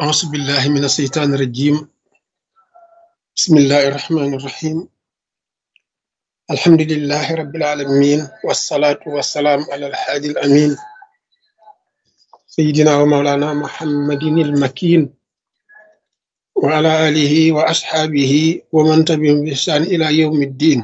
أعوذ بالله من الشيطان الرجيم بسم الله الرحمن الرحيم الحمد لله رب العالمين والصلاة والسلام على الحادي الأمين سيدنا ومولانا محمد المكين وعلى آله وأصحابه ومن تبعهم بإحسان إلى يوم الدين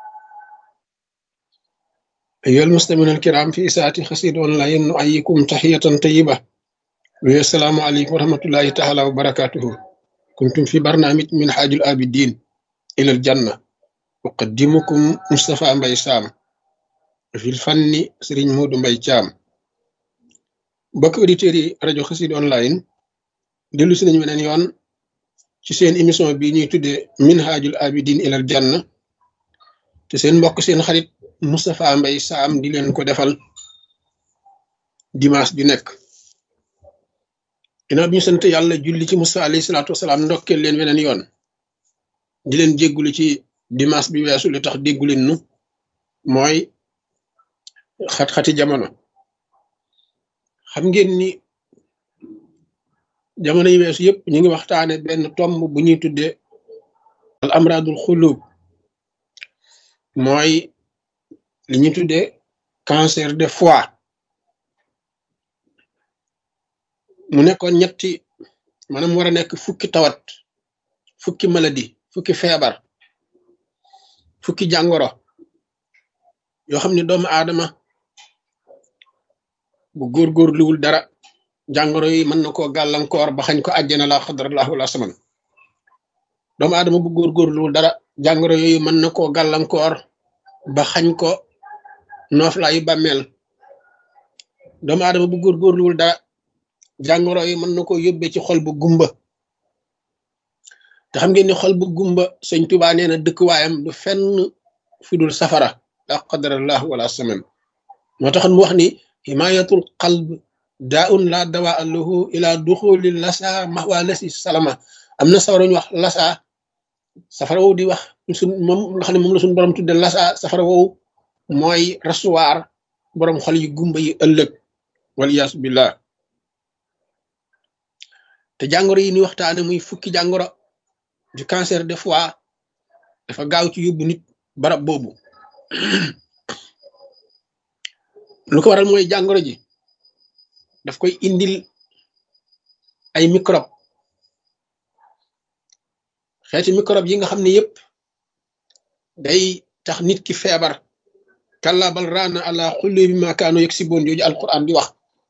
أيها المسلمون الكرام في إساءة خسير أونلاين نؤيكم تحية طيبة والسلام عليكم ورحمة الله تعالى وبركاته كنتم في برنامج من حاج الآبدين إلى الجنة أقدمكم مصطفى مباي سام في الفن سرين مود مباي شام بك أوديتيري راديو خسيد أونلاين دلو سنين من يون ci seen émission bi ñuy tuddee minhajul abidin ilal janna te seen mbokk seen xarit Moustapha Mbay Saam di leen ko defal dimanche bi nekk ginnaaw bi ñu sant yàlla julli ci Musa alayhi salaatu wasalaam ndokkeel leen weneen yoon di leen jéggulu ci dimanche bi weesu li tax déggu leen nu mooy xat-xati jamono xam ngeen ni jamono yi weesu yëpp ñu ngi waxtaane benn tomb bu ñuy tuddee al amradul xulub mooy li ñuy tuddee cancer de foie mu nekkoon ñetti maanaam war a nekk fukki tawat fukki maladie fukki feebar fukki jàngoro yoo xam ne doomu aadama bu góorgóorluwul dara jàngoro yi mën na koo gàllankoor ba xañ ko àjjana la xadrallahu wala saman doomu aadama bu góorgóorluwul dara jàngoro yooyu mën na koo gàllankoor ba xañ ko nooflaayu bàmmeel doomu aadama bu góorgóorluwul dara jàngoro yi mën na koo yóbbee ci xol bu gumba te xam ngeen ni xol bu gumba sëñ Tuubaa nee na dëkkuwaayam du fenn fi dul safara la qadarallahu wala saman moo taxoon mu wax ni himayatul qalb daa un la dawa allahu ila duxuli lasa maxwa lasi salama am na safara ñu wax lasa safara woowu di wax suñ moom nga xam ne moom la suñu borom tudde lasa safara woowu mooy rasuwaar borom xol yu gumba yi ëllëg waliyaasu billah te jàngoro yi ni waxtaane muy fukki jàngoro du cancer de foie dafa gaaw ci yóbbu nit barab boobu lu ko waral mooy jàngoro ji daf koy indil ay microbe xeeti microbe yi nga xam ne yëpp day tax nit ki feebar kalla bal raana ala xulli bi ma kaanu yegg si boon jooju alquran di wax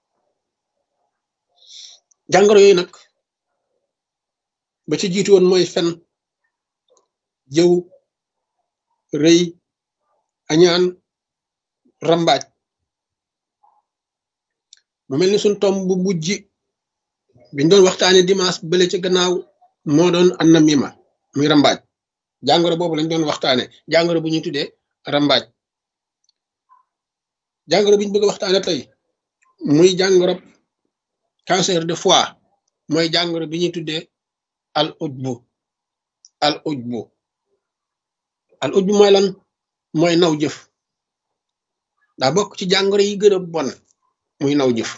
jàngoro yooyu nag ba ci jiitu woon mooy fen jëw rëy añaan rambaaj mu mel ni suñ tomb bu mujj biñ doon waxtaane dimanche bële ci gannaaw moo doon an na mima muy rambaaj jàngoro boobu lañ doon waxtaane jàngoro bu ñuy tuddee rambaaj jàngoro bi ñu bëgg a waxtaane tey muy jàngoro cancer de foie mooy jàngoro bi ñuy tuddee al ujbu al ujbu al ujbu mooy lan mooy naw jëf daa bokk ci jàngoro yi gën a bon muy naw jëf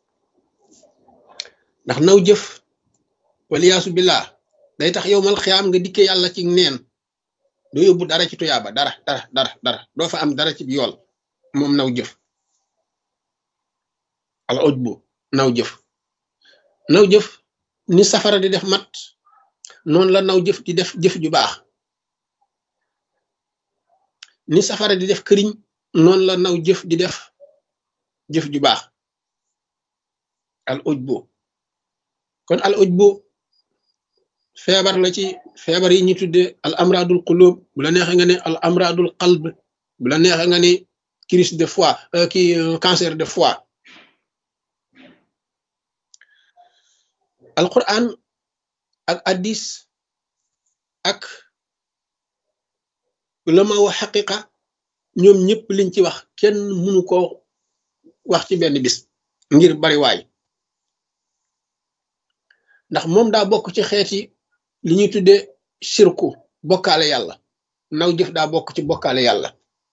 ndax naw jëf waliyaasu billah day tax yow mal xiyaam nga dikkee yàlla ci neen doo yóbbu dara ci tuyaaba dara dara dara dara doo fa am dara ci yool moom naw jëf al ujbu naw jëf naw jëf ni safara di def mat noonu la naw jëf di def jëf ju baax ni safara di def këriñ noonu la naw jëf di def jëf ju baax al ujbu kon al ujbu feebar la ci feebar yi ñu tudde al amradul qulub bu la neexee nga ne al amradul qalb bu la neexee nga ne crise de foie ki cancer de foie al quran ak addis ak ulama wa xaqiqa ñoom ñëpp liñ ci wax kenn mënu ko wax ci benn bis ngir bari waay ndax moom daa bokk ci xeeti li ñuy tuddee sirku bokkaale yàlla naw jëf daa bokk ci bokkaale yàlla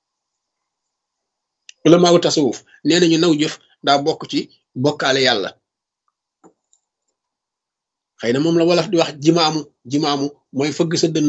ulamaawu tasawuf nee nañu naw jëf daa bokk ci bokkaale yàlla xëy na moom la wolof di wax jimaamu jimaamu mooy fëgg sa dënn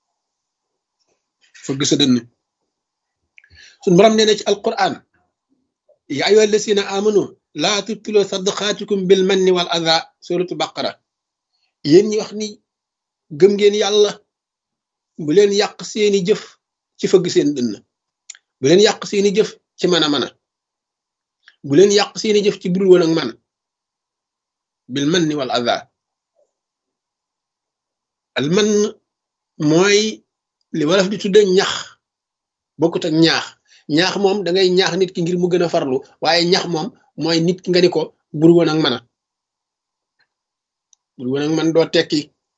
fëgg sa dënn suñ borom nee na ci alquran ya ayyuha allasina amanu laa tubtilu sadaqaatikum bil manni wal adha suratu baqara yéen ñi wax ni gëm ngeen yàlla bu leen yàq seeni jëf ci fëgg seen dënn bu leen yàq seeni jëf ci mën a mën a bu leen yàq seeni jëf ci bul woon ak man bil manni wal adha al man mooy li wolof di tudde ñax bokkut ak ñaax ñaax moom da ngay ñaax nit ki ngir mu gën a farlu waaye ñax moom mooy nit ki nga ni ko bul woon ak man a bul woon ak man doo tekki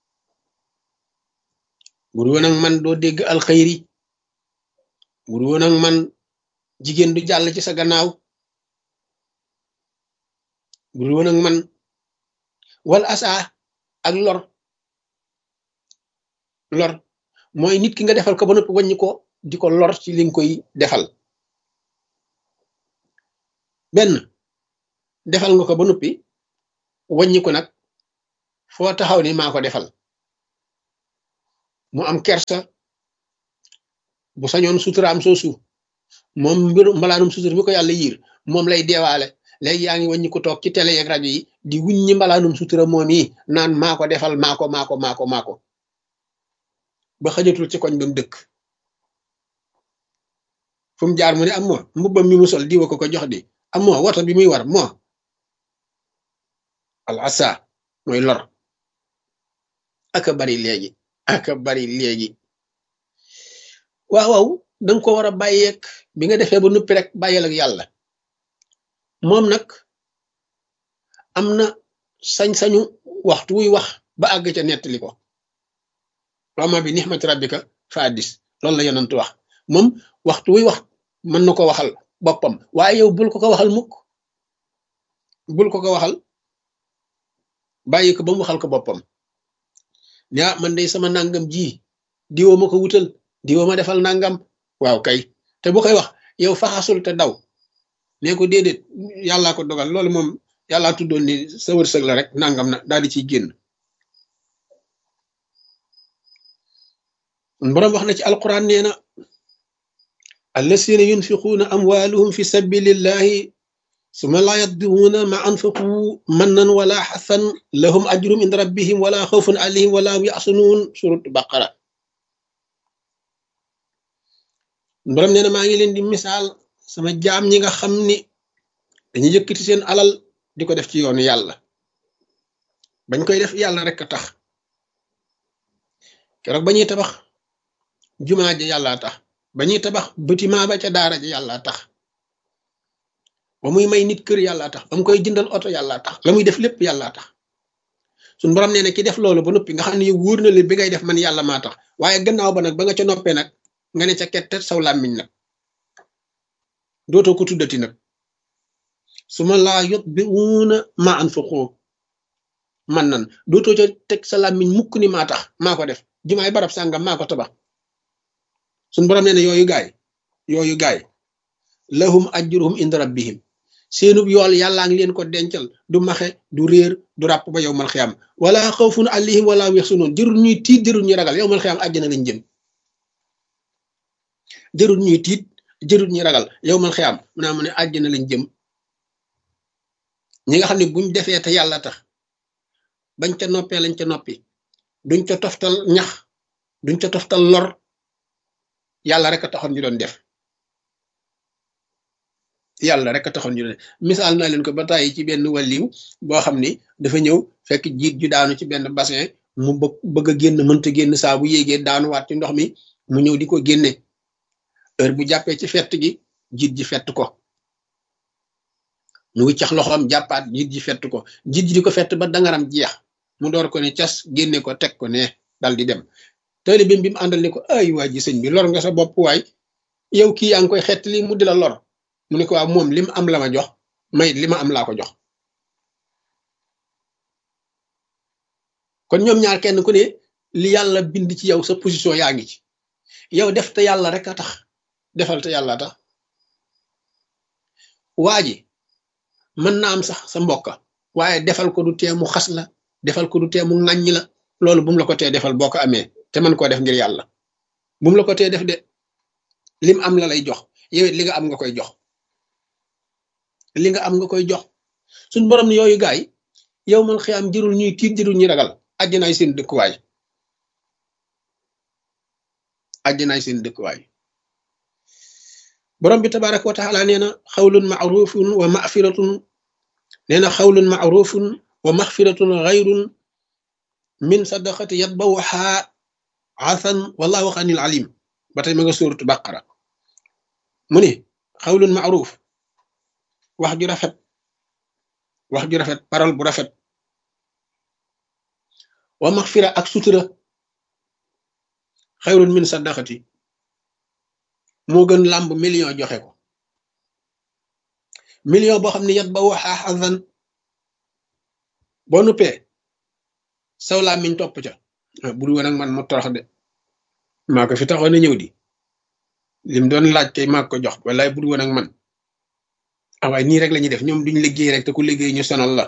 bul woon ak man doo dégg alxayri bul woon ak man jigéen du jàll ci sa gannaaw bul woon ak man wal asa ak lor lor mooy nit ki nga defal ko ba noppi wàññi ko di ko lor ci li nga koy defal benn defal nga ko ba noppi wàññi ko nag foo taxaw ni maa ko defal mu am kersa bu sañoon suturaam soosu moom mbiru mbalaanum sutur mi ko yàlla yiir moom lay deewaale léegi yaa ngi wàññi ko toog ci télé yeeg rajo yi di wuññi mbalaanum sutura moom yi naan maa ko defal maa ko maa ko maa ko maa ko ba xajatul ci koñ ba mu dëkk fu mu jaar mu ne am moo mbubbam mi mu sol diwa ko ko jox di am moo woto bi muy war moo al asa mooy lor aka bari léegi aka bari léegi waaw waaw danga ko war a bàyyeeg bi nga defee ba nuppi rek bàyyeel ak yàlla moom nag am na sañ-sañu waxtu wuy wax ba àgg ca nettali ko wama bi nixmati rabbika fa addis loolu la yonent wax moom waxtu wuy wax mën na ko waxal boppam waaye yow bul ko ko waxal mukk bul ko ko waxal bàyyi ko ba mu waxal ko boppam ne ah man day sama nangam ji diwoo ma ko wutal diwoo ma defal nangam waaw kay te bu koy wax yow faxasul te daw nee ko déedéet yàllaa ko dogal loolu moom yàllaa tuddoon ni sa wërsëg la rek nangam na daal di ciy génn borom wax na ci alquran nee na allasina yunfiquuna amwaaluhum fi sabilillahi suma laa yatbi'uuna ma anfaqu mannan wala xasan lahum ajrum inda rabbihim wala xawfun alayhim wala hum yaxsunuun surut baqara borom nee na maa ngi leen di misaal sama jaam ñi nga xam ni dañu yëkkati seen alal di ko def ci yoonu yàlla bañ koy def yàlla rek a tax keroog ba ñuy tabax jumaa ja yàllaa tax ba ñuy tabax bâtiment ba ca daara ja yàllaa tax ba muy may nit kër yàllaa tax ba mu koy jëndal oto yàllaa tax la muy def lépp yàllaa tax suñ borom nee na ki def loolu ba noppi nga xam ne yow wóor na leen bi ngay def man yàlla maa tax waaye gannaaw ba nag ba nga ca noppee nag nga ne ca kettet saw làmmiñ nag dootoo ko tuddati nag su ma laa yot bi wuuna ma anfaqu man nan dootoo ca teg sa làmmiñ mukk ni maa tax maa ko def jumaay barab sàngam maa ko tabax suñ borom nee na yooyu gaay yooyu gaay lahum ajruhum inda rabbihim seenub yool yàllaa ngi leen ko dencal du maxe du réer du ràpp ba yow mal xiyam wala xawfun alayhim wala yaxsunuun jërul ñuy tiit jërul ñuy ragal yow mal xiyam àjjana lañ jëm jërul ñuy tiit jërul ñuy ragal yow mal xiyam mu naa mu ne àjjana lañ jëm ñi nga xam ne buñ defee te yàlla tax bañ ca noppee lañ ca noppi duñ ca toftal ñax duñ ca toftal lor yàlla rek a taxoon ñu doon def yàlla rek a taxoon ñu doon def misaal naa leen ko ba tàyyi ci benn wàlliw boo xam ni dafa ñëw fekk jiit ju daanu ci benn bassin mu bëgg bëgg a génn mënta génn saa bu yéegee daanuwaat ci ndox mi mu ñëw di ko génne heure bu jàppee ci fett gi jiit ji fett ko mu wiccax loxoom jàppaat jiit ji fett ko jiit ji di ko fett ba dangaram jeex mu door ko ne cas génne ko teg ko ne dal di dem taalibeem bi mu àndal ne ko ay waa ji sëñ bi lor nga sa bopp waay yow kii yaa ngi koy xett li mu di la lor mu ne ko waaw moom li mu am la ma jox may li ma am laa ko jox kon ñoom ñaar kenn ku ne li yàlla bind ci yow sa position yaa ngi ci yow def te yàlla rek a tax defal te yàlla tax waa ji mën na am sax sa mbokka waaye defal ko du tee mu xas la defal ko du tee mu ŋàññi la loolu bu mu la ko tee defal boo ko amee te mën koo def ngir yàlla bu mu la ko tee def de lim am la lay jox yow it li nga am nga koy jox li nga am nga koy jox suñ borom ne yooyu gaay yow man xiyaam jërul ñuy tiit jërul ñuy ragal àjjanaay seen dëkkuwaay àjjanaay seen dëkkuwaay borom bi tabaraka wa taala nee na xawlun maarufun wa mafiratun nee na xawlun maarufun wa maxfiratun xayrun min sadaqati yatbawaha asan wallahu xanil alim ba tey ma nga suuratu baqara mu ne xawlun maaruf wax ju rafet wax ju rafet parole bu rafet wa maxfira ak sutura xayrun min sadaqati moo gën làmb million joxe ko million boo xam ne yat ba waxaa xasan boo nuppee saw làmmiñ topp ca bul woon ak man ma torox de maa ko fi taxoon a ñëw di lim doon laaj kay maa ko jox wallaay bul woon ak man ah waaye nii rek la ñuy def ñoom duñ liggéey rek te ku liggéey ñu sonal la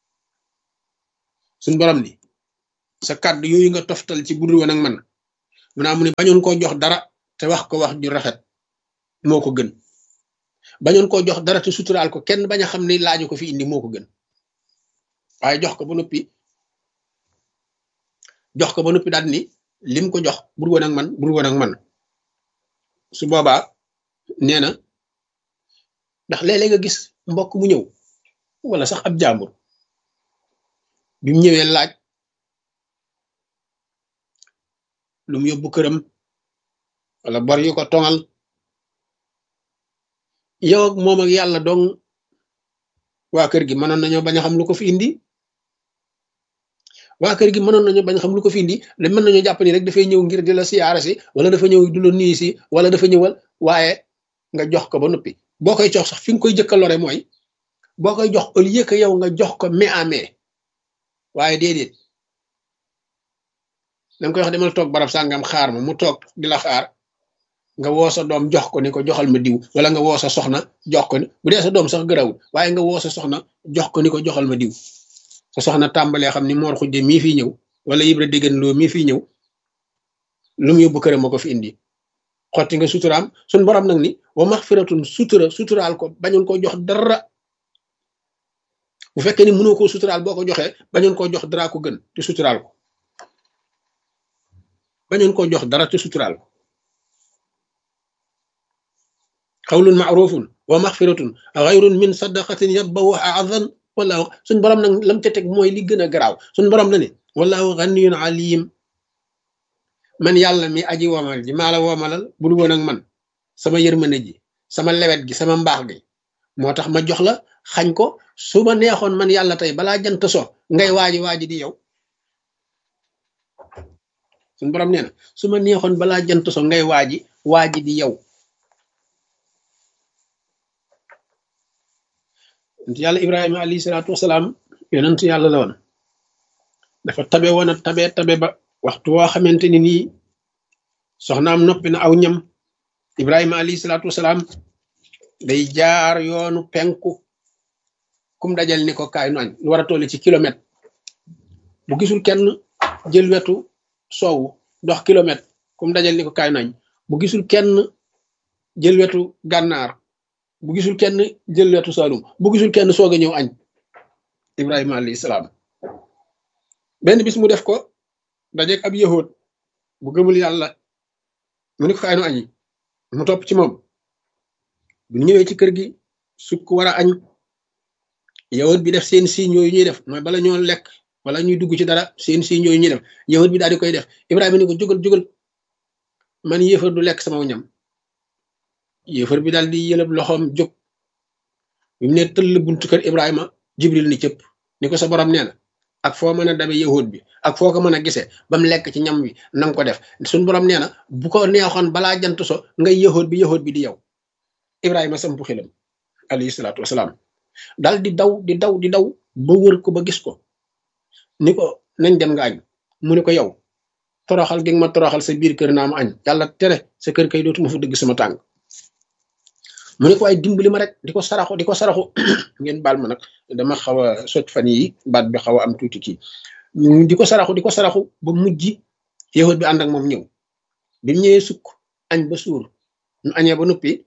suñ borom ni sa kàddu yooyu nga toftal ci budul woon ak man mu naa mu ne bañoon koo jox dara te wax ko wax ju rafet moo ko gën bañoon koo jox dara te suturaal ko kenn bañ a xam ne laaju ko fi indi moo ko gën waaye jox ko ba noppi jox ko ba noppi daal ni lim ko jox bur woon ak man bur woon ak man su boobaa nee na ndax léeg-léeg nga gis mbokk mu ñëw wala sax ab jàmbur bi mu ñëwee laaj lu mu yóbbu këram wala bor yu ko tongal yow ak moom ak yàlla dong waa kër gi mënoon nañoo bañ a xam lu ko fi indi waa kër gi mënoon nañoo bañ a xam lu ko fi indi da mën nañoo jàpp ni rek dafay ñëw ngir di la siyaara si wala dafa ñëw du la nuyu si wala dafa ñëwal waaye nga jox ko ba noppi boo koy jox sax fi nga koy jëkka lore mooy boo koy jox au lieu que yow nga jox ko mais à mais waaye déedéet da nga koy wax demal toog barab sàngam xaar ma mu toog di la xaar nga woo sa doom jox ko ni ko joxal ma diw wala nga woo sa soxna jox ko ni bu dee sa doom sax gërawul waaye nga woo sa soxna jox ko ni ko joxal ma diw sa soxna tàmbalee xam ni moor xujje mii fii ñëw wala yibra déggan loo mii fii ñëw lu mu yóbbu këram moo ko fi indi xotti nga suturaam suñ borom nag ni wa maxfiratun sutura suturaal ko bañoon koo jox dara bu fekkee ni mënoo koo suturaal boo ko joxee bañoon koo jox dara ko gën te suturaal ko bañoon koo jox dara te suturaal ko xawlun maarufun wa maxfiratun xayrun min sadaqatin yatbawuha azan wala suñ borom nag lam ca teg mooy li gën a garaaw suñ borom na ne wallahu ganiyun alim man yàlla mi aji womal ji maa la womalal bul woon ak man sama yërmande ji sama lewet gi sama mbaax gi moo tax ma jox la xañ ko su ma neexoon man yàlla tey balaa jant so ngay waaji waaji di yow suñ borom nee na su ma neexoon balaa jant so ngay waaji waaji di yow yonent yàlla ibrahima alayhi salaatu wasalaam yonent yàlla la woon dafa tabe woon a tabe tabe ba waxtu woo xamante ni nii soxnaam noppi na aw ñam ibrahima alayhi salaatu wasalaam day jaar yoonu penku kum dajal ni ko kaay nu añ lu war a tolli ci kilomètre bu gisul kenn jël wetu soowu dox kilomètre kum dajal ni ko kaay nu añ bu gisul kenn jël wetu gànnaar bu gisul kenn jël wetu saalum bu gisul kenn soog a ñëw añ ibrahima alayhi salaam benn bis mu def ko dajeeg ab yahood bu gëmul yàlla mu ni ko kaay nu añi mu topp ci moom bu ñëwee ci kër gi sukk war a añ yahood bi def seen signe yooyu ñuy def mooy bala ñoo lekk wala ñuy dugg ci dara seen signe yooyu ñuy def yahood bi daal di koy def ibrahima ni ko jógal jógal man yéefar du lekk sama ñam yéefar bi daal di yëlëb loxoom jóg bi mu ne tëll buntu kër ibrahima jibril ni cëpp ni ko sa borom nee na ak foo mën a dabe yahud bi ak foo ko mën a gisee ba mu lekk ci ñam wi na nga ko def suñ borom nee na bu ko neexoon balaa jant so ngay yahud bi yahud bi di yow ibrahima sampu xilam alayhi salaatu wasalaam dal di daw di daw di daw ba wër ko ba gis ko ni ko nañ dem nga añ mu ni ko yow toroxal gi nga ma toroxal sa biir kër naa ma añ yàlla tere sa kër kay dootuma fa dëgg sama tàng mu ne ko ay dimbali ma rek di ko saraxu di ko saraxu ngeen baal ma nag dama xaw a sot fan yi baat bi xaw a am tuuti kii di ko saraxu di ko saraxu ba mujj yahut bi ànd ak moom ñëw bi mu ñëwee sukk añ ba suur ñu añee ba noppi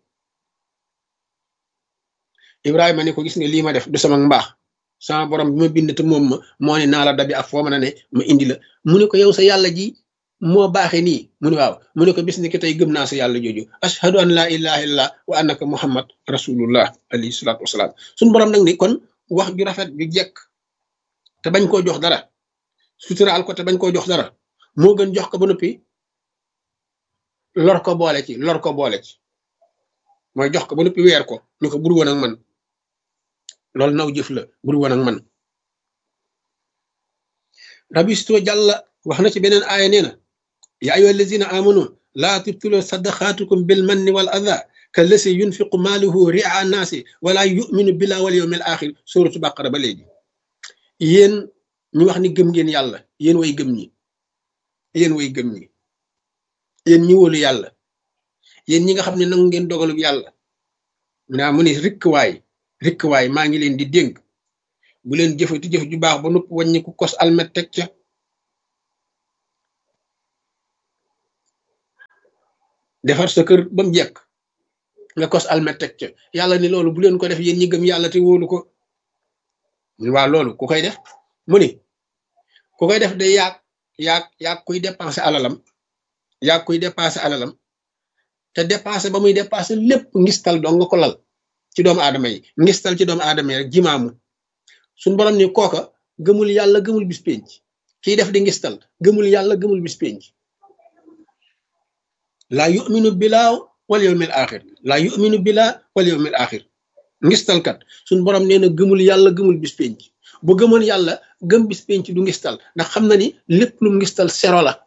Ibrahima ne ko gis nga lii ma def du sama mbaax sama borom bi ma bind te moom ma moo ne naa la dabi ak foo mën a ne ma indi la mu ne ko yow sa yàlla ji moo baaxee nii mu ne waaw mu ne ko bis ni ki tey gëm naa sa yàlla jooju ashhadu an laa ilaha illallah wa annaka muhammad rasulullah alayhi salaatu wasalaam suñu borom nag ni kon wax ju rafet ju jekk te bañ koo jox dara suturaal ko te bañ koo jox dara moo gën jox ko ba noppi lor ko boole ci lor ko boole ci mooy jox ko ba noppi weer ko ñu ko bur woon ak man loolu naw jëf la bur woon ak man rabisto jàlla wax na ci beneen aaya nee na ya ayyuha allazina amanu laa tubtilu sadaqaatukum bil manni wal adha kallasi yunfiqu maaluhu ria annaasi wala yuminu billah wal yawmil axir suratu baqara ba léegi yéen ñu wax ni gëm ngeen yàlla yéen way gëm ñi yéen way gëm ñi yéen ñi wóolu yàlla yéen ñi nga xam ne nangu ngeen dogalub yàlla naa mu ne rikk waay rikk waay maa ngi leen di dénk bu leen jëfati jëf ju baax ba nupp wàññi ku kos almet teg ca defar sa kër ba mu jekk nga kos almet teg ca yàlla ni loolu bu leen ko def yéen ñi gëm yàlla te wóolu ko waa loolu ku koy def mu ni ku koy def day yaag yaag yaag kuy dépenser alalam yaag kuy dépenser alalam te dépenser ba muy dépenser lépp ngistal doo nga ko lal ci doomu aadama yi ngistal ci doomu aadama yi rek jimaamu suñ borom ni kooka gëmul yàlla gëmul bis penc kiy def di ngistal gëmul yàlla gëmul bis penc laa yuminu bilaa wal yawmil axir laa yuminu bilaa wal yawmil axir ngistalkat suñ borom nee na gëmul yàlla gëmul bis penc bu gëmoon yàlla gëm bis penc du ngistal ndax xam na ni lépp lu ngistal sero la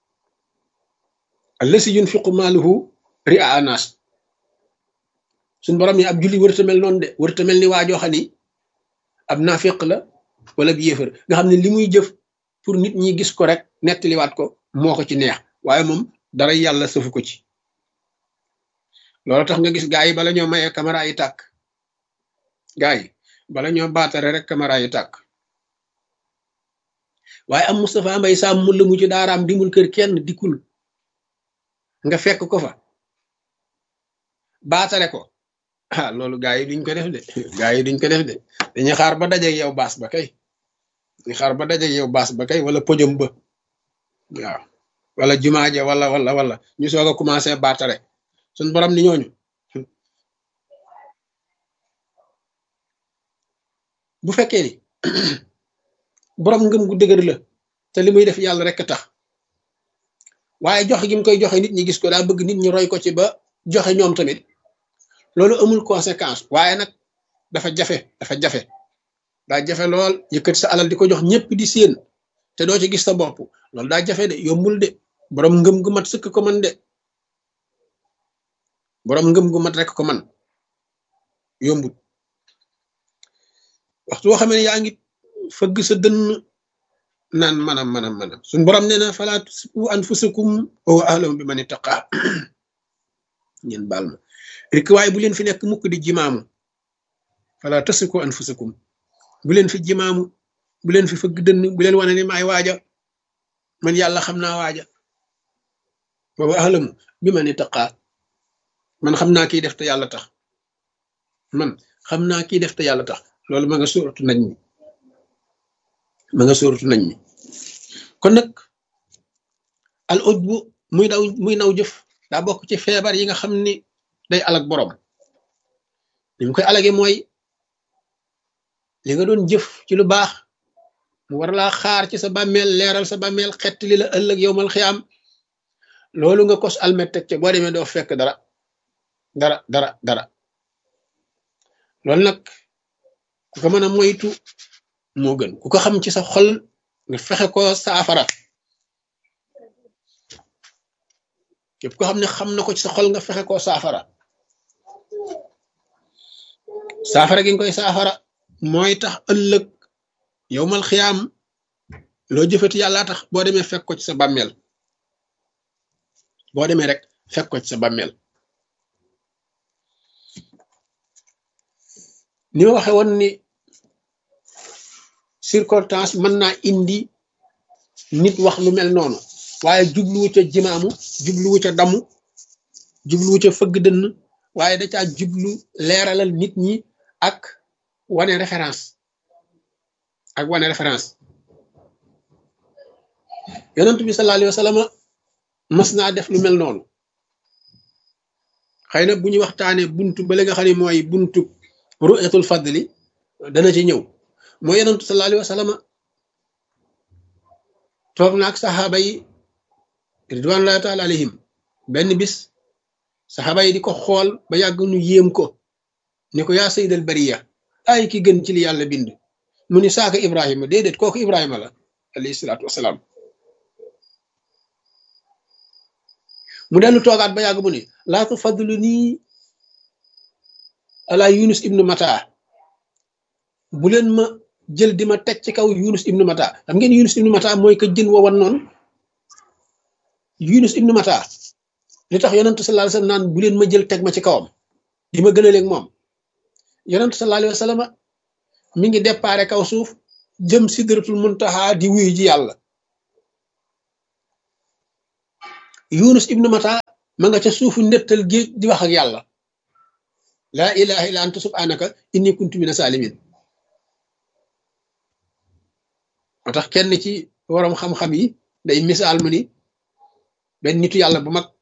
allasi yunfiqu maaluhu ria anas suñ borom ni ab julli wërta mel noonu de wërta mel ni waajoo xam ni ab naafiq la wala bi yéefar nga xam ne li muy jëf pour nit ñi gis ko rek nettaliwaat ko moo ko ci neex waaye moom dara yàlla sëfu ko ci loolu tax nga gis gaa yi bala ñoo mayee caméra yi tàkk gaa yi bala ñoo baatare rek caméra yi tàkk waaye am Moustapha Mbay Sam mu la mu ci daaraam dimul kër kenn dikkul nga fekk ko fa baatare ko ah loolu gaa yi duñ ko def de gaa yi duñ ko def de dañuy xaar ba dajeeg yow baas ba kay dañuy xaar ba dajeeg yow baas ba kay wala podium ba waaw wala jumaaje wala wala wala ñu soog a commencé baatare suñ borom ni ñooñu bu fekkee ni borom ngëm gu dëgër la te li muy def yàlla rek tax waaye joxe gi mu koy joxe nit ñi gis ko daa bëgg nit ñi roy ko ci ba joxe ñoom tamit loolu amul conséquence waaye nag dafa jafe dafa jafe daa jafe lool yëkkati sa alal di ko jox ñëpp di séen te doo ci gis sa bopp loolu daa jafe de yombul de borom ngëm gu mat sëkk ko man de borom ngëm gu mat rek ko man yombul waxtu woo xamee ne yaa ngi fëgg sa dënn naan manam manam manam suñ borom nee na falaa tusibu anfusakum wa ahlam bi man ittaqa ngeen baal ma rek waaye bu leen fi nekk mukk di jimaamu falaa tasiku anfusakum bu leen fi jimaamu bu leen fi fëgg dënn bu leen wane ni maay waaja man yàlla xam naa waaja wa ahlam bi man ittaqa man xam naa kiy def te yàlla tax man xam naa kiy def te yàlla tax loolu ma nga sóoratu nañ mi ma nga sóoratu nañ mi kon nag al ujbu muy daw muy naw jëf daa bokk ci feebar yi nga xam ni day alag borom li mu koy alage mooy li nga doon jëf ci lu baax mu war laa xaar ci sa bàmmeel leeral sa bàmmeel xett li la ëllëg yowmal xiyaam loolu nga kos almet teg ca boo demee doo fekk dara dara dara dara loolu nag ku ko mën a moytu moo gën ku ko xam ci sa xol nga fexe ko saafara képp ko xam ne xam na ko ci sa xol nga fexe ko saafara saafara gi nga koy saafara mooy tax ëllëg yowmal xiyaam loo jëfati yàlla tax boo demee fekk ko ci sa bàmmeel boo demee rek fekk ko ci sa bàmmeel ni ma waxe woon ni circonstance mën naa indi nit wax lu mel noonu waaye jubluwu ca jimaamu jubluwu ca damu jubluwu ca fëgg dënn waaye da caa jublu leeralal nit ñi ak wane référence ak wane référence yonent bi sallallahu alayhi wa sallam mas naa def lu mel noonu xëy na bu ñu waxtaanee buntu ba nga xam ne mooy buntu ru'yatul fadli dana ci ñëw mooy yonent sallallahu alayhi wa sallam toog na ak saxaaba yi ridwanullahi taala alayhim benn bis saxaaba yi di ko xool ba yàgg nu yéem ko ni ko yaa sayyidal bariya ay ki gën ci li yàlla bind mu ni saaka ibrahima déedéet kooku ibrahima la alayhi salaatu wasalaam mu dellu toogaat ba yàgg mu ni laa tufadlu nii ala yunus ibnu mata bu leen ma jël di ma teg ci kaw yunus ibnu mata xam ngeen yunus ibnu mata mooy ka jën wowan noonu yunus ibnu mata li tax yonentu sallallahu alayhi wasallam naan bu leen ma jël teg ma ci kawam di ma gën a léeg moom yonentu sallallahu alayhi wasallam mi ngi déparé kaw suuf jëm sidratul muntaha di wuyu ji yàlla yunus ibnu mata ma nga ca suufu ndettal géej di wax ak yàlla laa ilaha illa anta subhanaka inni kuntu mina salimin moo tax kenn ci waroom xam-xam yi day misaal mu ni benn nitu yàlla bu mag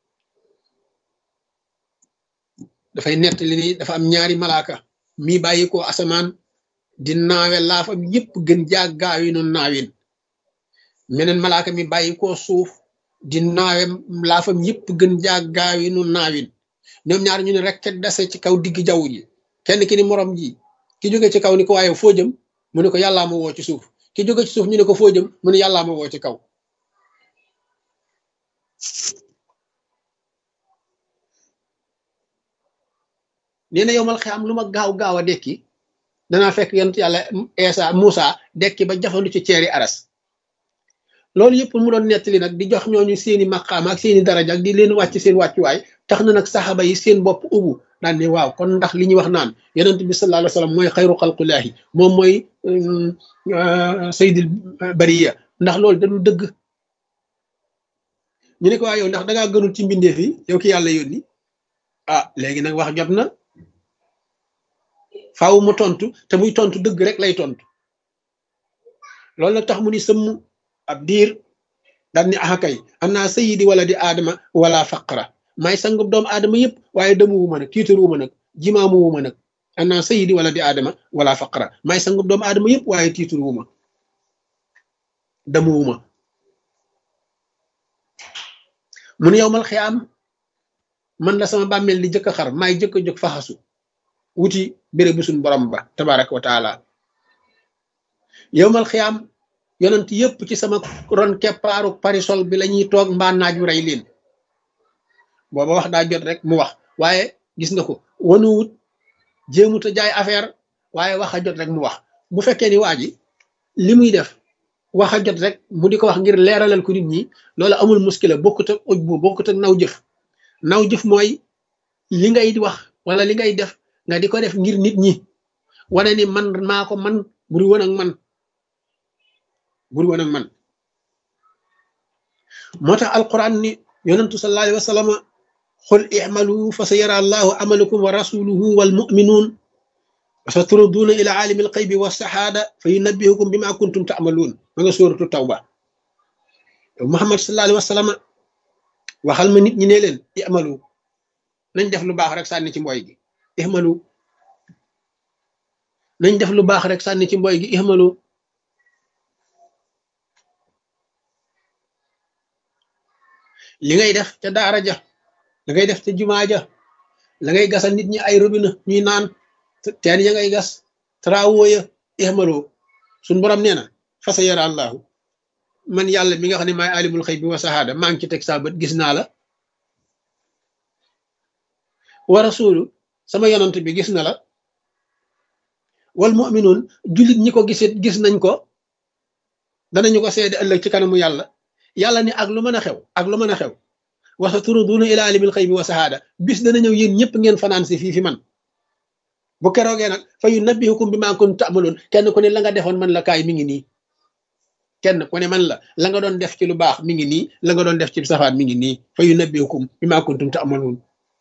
dafay nett li ni dafa am ñaari malaaka mi bàyyi ko asamaan di naawe laafam yépp gën jaag gaawi noonu naawin meneen malaaka mi bàyyi ko suuf di naawe laafam yépp gën jaag gaawi noonu naawin ñoom ñaar ñu ne rek ke dese ci kaw digg jaww ji kenn ki ni morom ji ki jóge ci kaw ni ko waaye foo jëm mu ne ko yàllaa ma woo ci suuf ki jóge ci suuf ñu ne ko foo jëm mu ne yàllaa ma woo ci kaw nee na yow mal xam lu ma gaaw gaaw a dekki danaa fekk yonent yàlla Eesa Moussa dekki ba jafandu ci ceeri aras loolu yëpp mu doon nettali nag di jox ñooñu seeni maqaam ak seeni daraja ak di leen wàcc seen wàccuwaay tax na nag saxaba yi seen bopp ubu daan ne waaw kon ndax li ñuy wax naan yonent bi sallallahu alayhi wasallam mooy xayru xalqulaahi moom mooy sayyidil bariya ndax loolu dañu dëgg ñu ne ko waa yow ndax dangaa gënul ci mbindeef yi yow ki yàlla yónni ah léegi nag wax jot na faaw mu tontu te muy tontu dëgg rek lay tontu loolu nag tax mu ni sëmm ab diir daal ni axa kay am naa sayidi wala di aadama wala faqra maay sangub doomu aadama yëpp waaye demuwuma nag tiitaruwuma nag jimaamuwuma nag am naa sayidi wala di aadama wala faqra maay sangub doomu aadama yëpp waaye tiitaruwuma demuwuma mun yow mal xiyaam man la sama bàmmeel di jëkk a xar maay jëkk a jóg faxasu wuti béré bu suñ borom ba tabaraka wa taala yow mal xiyaam yonent yëpp ci sama ron keppaaru parisol bi la ñuy toog mbaa naaj wu rey leen booba wax daa jot rek mu wax waaye gis nga ko wanuwut jéemut a jaay affaire waaye wax a jot rek mu wax bu fekkee ni waa ji li muy def wax a jot rek mu di ko wax ngir leeralal ko nit ñi loolu amul muskila bokkut ak uj bu bokkut ak naw jëf naw jëf mooy li ngay wax wala li ngay def nga di ko def ngir nit ñi wane ni man maa ko man buri woon ak man buri woon ak man moo tax alquran ni yonentu sallallahu alayhi wa sallam xul i'malu fa sa yara allahu amalakum wa rasuluhu wal mu'minun wa sa turaduna ila alimi alxaybi wa saxaada fa yunabbihukum bima kuntum ta'maluun ma nga sóoratu tawba muhammad sallallahu alayhi wa sallam waxal ma nit ñi ne leen i'malu nañ def lu baax rek sànni ci mboy gi i'malu nañ def lu baax rek sànni ci mboy gi i'malu li ngay def ca daara ja la ngay def ca jumaa ja la ngay gasal nit ñi ay robinet ñuy naan teen ya ngay gas travaux ya ihmalo suñ borom nee na fasa yara allahu man yàlla mi nga xam ne maay alimul xëy bi wa sahaada maa ngi ci teg saa bët gis naa la wa rasulu sama yonant bi gis na la wal muminuun jullit ñi ko gisit gis nañ ko danañu ko seede ëllëg ci kanamu yàlla yàlla ni ak lu mën a xew ak lu mën a xew wa sa turaduna ila alimil xëy bi wa sahaada bis dana ñëw yéen ñëpp ngeen fanaan si fii fi man bu keroogee nag fa yu nabbihukum bi maa kuntum ta'maluun kenn ku ne la nga defoon man la kaay mi ngi nii kenn ku ne man la la nga doon def ci lu baax mi ngi nii la nga doon def ci safaan mi ngi nii fa yu nabbiukum bimaa kuntum ta'maluun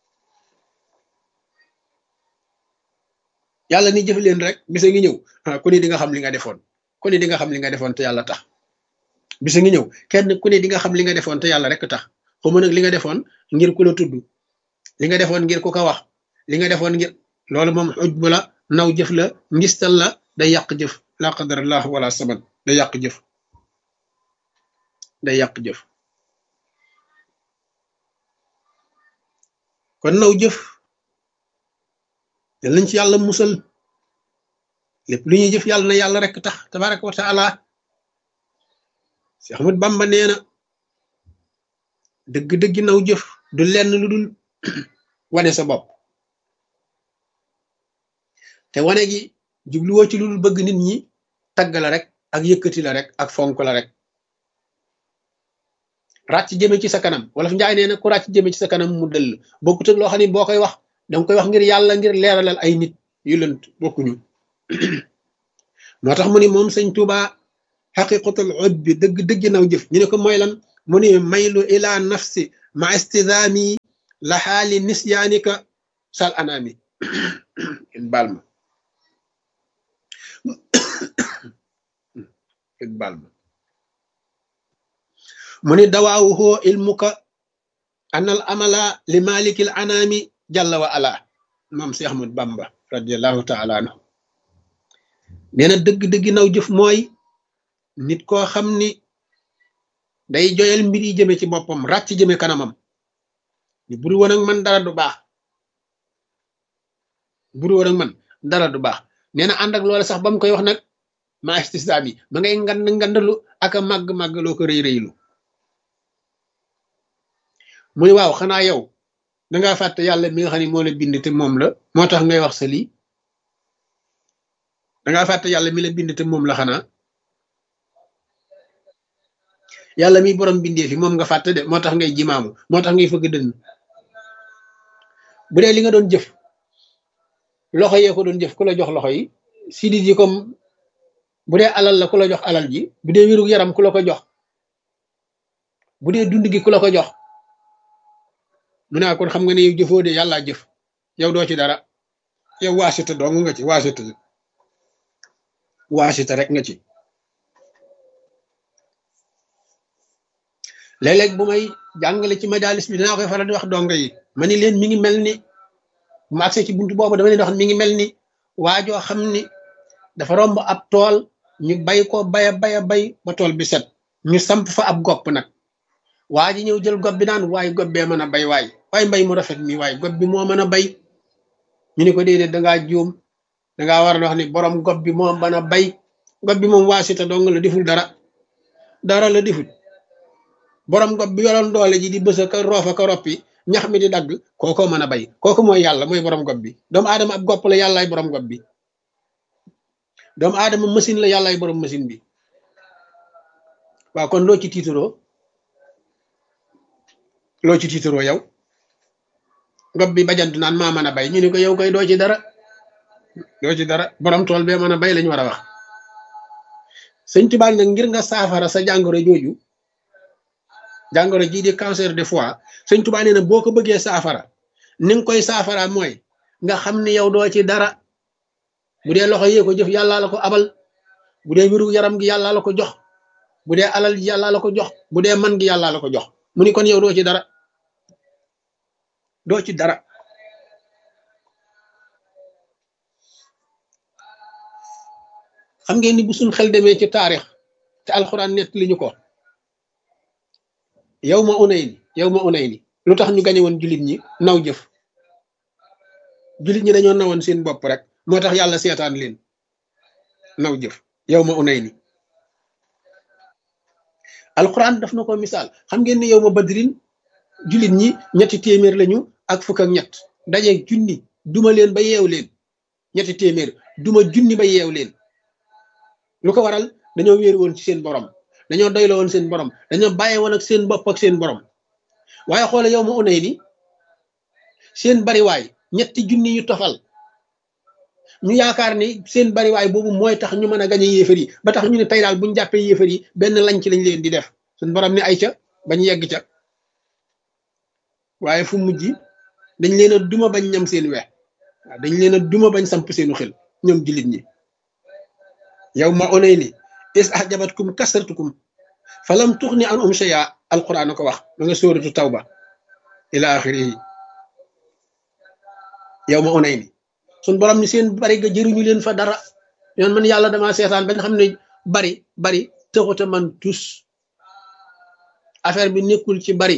yàlla ni jëf leen rek bisa ngi ñëw ku ne di nga xam li nga defoon ku ne di nga xam li nga defoon te yàlla tax bisa ngi ñëw kenn ku ne di nga xam li nga defoon te yàlla rek tax xaw ma nag li nga defoon ngir ku la tudd li nga defoon ngir ku ko wax li nga defoon ngir loolu moom xuj bu la naw jëf la ngistal la day yàq jëf la qadarallah wala saman day yàq jëf day yàq jëf kon naw jëf yal nañ ci yàlla musal lépp lu ñuy jëf yàlla na yàlla rek tax tabaraka wa taala si Ahmad Bamba nee na dëgg-dëggi naw jëf du lenn lu dul wane sa bopp te wane gi jubluwoo ci lu dul bëgg nit ñi tagg la rek ak yëkkati la rek ak fonk la rek ràcc jëme ci sa kanam wala fi njaay nee na ku ràcc jëme ci sa kanam mu dëll bokkut ak loo xam ne boo koy wax danga koy wax ngir yàlla ngir leeralal ay nit yu lënt bokkuñu moo tax mu ni moom sëñ Tuuba xaqiqatul ud bi dëgg dëgg naw jëf ñu ne ko mooy lan mu ni maylu ila nafsi ma istidaami la xaali nisyaanika sal anaami baal ma baal ma mu ni dawaawuhoo ilmuka anal amala li malikil anaami jalla wa ala moom si Ahmad Bamba radiallahu taala anhu nee na dëgg-dëgg naw jëf mooy nit koo xam ni day joyal mbir yi jëme ci boppam ràcc jëme kanamam ni buru woon ak man dara du baax buru woon ak man dara du baax nee na ànd ak loola sax ba mu koy wax nag ma istisda bi ma ngay ngand ngandalu ak a màgg-màgg loo ko rëy rëylu mu ni waaw xanaa yow dangaa fàtte yàlla mi nga xam ne moo la bind te moom la moo tax ngay wax sa lii dangaa fàtte yàlla mi la bind te moom la xanaa yàlla mi borom bindee fi moom nga fàtte de moo tax ngay jimaamu moo tax ngay fëgg dënn bu dee li nga doon jëf loxo yee ko doon jëf ku la jox loxo yi sidit yi comme bu dee alal la ku la jox alal ji bu dee wérug yaram ku la ko jox bu dee dund gi ku la ko jox mu ne kon xam nga ne yow jëfoo de yàllaa jëf yow doo ci dara yow waasita dong nga ci waasita waasita rek nga ci léeg-léeg bu may jàngale ci majalis bi dinaa koy faral di wax donga yi ma ni leen mi ngi mel ni bu ma agsee ci buntu boobu dama leen wax mi ngi mel ni waajoo xam ni dafa romb ab tool ñu bay ko baya baya bay ba tool bi set ñu samp fa ab gopp nag waa ji ñëw jël gob bi naan waay gob bee mën a bay waay waay mbay mu rafet mi waay gob bi moo mën a bay ñu ni ko déedéet dangaa juum dangaa war a wax ni borom gob bi moo mën a bay gob bi moom waasita dong la deful dara dara la deful borom gob bi yoroon doole ji di bës ka roofa ka roppi ñax mi di dagg kooko mën a bay kooku mooy yàlla mooy borom gob bi doomu aadama ab gopp la yàllaay borom gob bi doomu aadama machine la yàllaay borom machine bi waaw kon loo ci tiituroo loo ci tiitaroo yow gob bi bajantu naan maa mën a bay ñu ne ko yow koy doo ci dara doo ci dara borom tool bee mën a bay lañu war a wax sëñ Tuubaa nag ngir nga saafara sa jàngoro jooju jàngoro jii di cancer de foie sëñ Tuubaa nee na boo ko bëggee saafara ni nga koy saafara mooy nga xam ni yow doo ci dara bu dee loxo yee ko jëf yàllaa la ko abal bu dee wéru yaram gi yàllaa la ko jox bu dee alal ji yàllaa la ko jox bu dee man gi yàllaa la ko jox mu ni kon yow doo ci dara doo ci dara xam ngeen ni bu suñ xel demee ci taarix te alxuraan nett li ñu ko yow ma unay ni yow ma unay ni lu tax ñu gañe woon jullit ñi naw jëf jullit ñi dañoo nawoon seen bopp rek moo tax yàlla seetaan leen naw jëf yow ma unay ni alquran daf na ko misaal xam ngeen ne yow ma badrin jullit ñi ñetti téeméer lañu ak fukk ak ñett daje junni duma leen ba yeew leen ñetti téeméer duma junni ba yeew leen lu ko waral dañoo wéeru woon ci seen borom dañoo doyloo woon seen borom dañoo bàyyi woon ak seen bopp ak seen borom waaye xoole yow ma unay ni seen bariwaay ñetti junni yu tofal ñu yaakaar ni seen bariwaay boobu mooy tax ñu mën a gañe yéefar yi ba tax ñu ne tey daal buñu jàppee yéefar yi benn lañ ci lañ leen di def suñ borom ni ay ca bañ yegg ca waaye fu mujj dañ leen a duma bañ ñam seen wex waaw dañ leen a duma bañ samp seenu xel ñoom jullit ñi yow ma onay ni is ahjabatkum kasratukum falam tuxni an um shay'a alquran ko wax ma nga sóoratu tawba ila axirihi yow ma onay ni suñ borom ni seen bari ga jëriñu leen fa dara yoon man yàlla dama seetaan ba nga xam ne bari bari tëxuta man tus affaire bi nekkul ci bari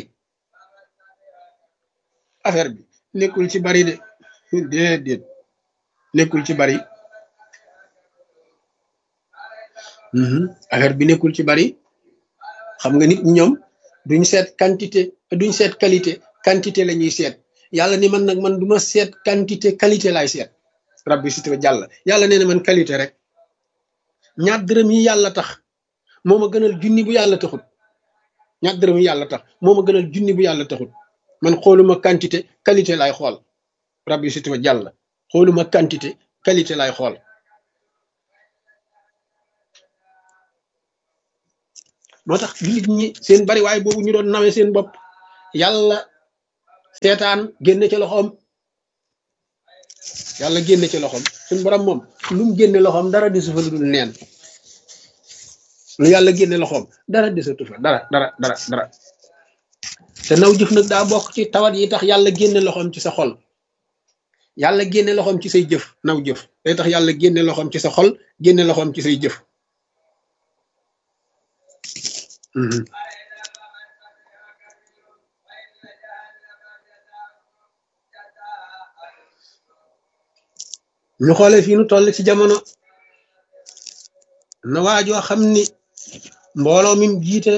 affaire bi nekkul ci bari de déedéet nekkul ci bari affaire bi nekkul ci bari xam nga nit ñi ñoom duñ seet quantité duñ seet qualité quantité la ñuy seet yàlla ni man nag man du ma seet quantité qualité laay seet rabbi si tuba jàll yàlla nee na man qualité rek ñaar dërëm yi yàlla tax moo ma gënal junni bu yàlla taxut ñaar dërëm yi yàlla tax moo ma gënal junni bu yàlla taxut man xooluma quantité qualité laay xool rabbi si tuba jàll xooluma quantité qualité laay xool moo tax jullit ñi seen bari waaye boobu ñu doon nawe seen bopp yàlla seetaan génne ci loxoom yàlla génne ci loxoom suñ borom moom lu mu génne loxoom dara desu fa lu dul neen lu yàlla génne loxoom dara desatu fa dara dara dara dara te naw jëf nag daa bokk ci tawat yi tax yàlla génne loxoom ci sa xol yàlla génne loxoom ci say jëf naw jëf day tax yàlla génne loxoom ci sa xol génne loxoom ci say jëf ñu xoolee fii nu toll ci jamono na waajoo xam ni mbooloo mi jiite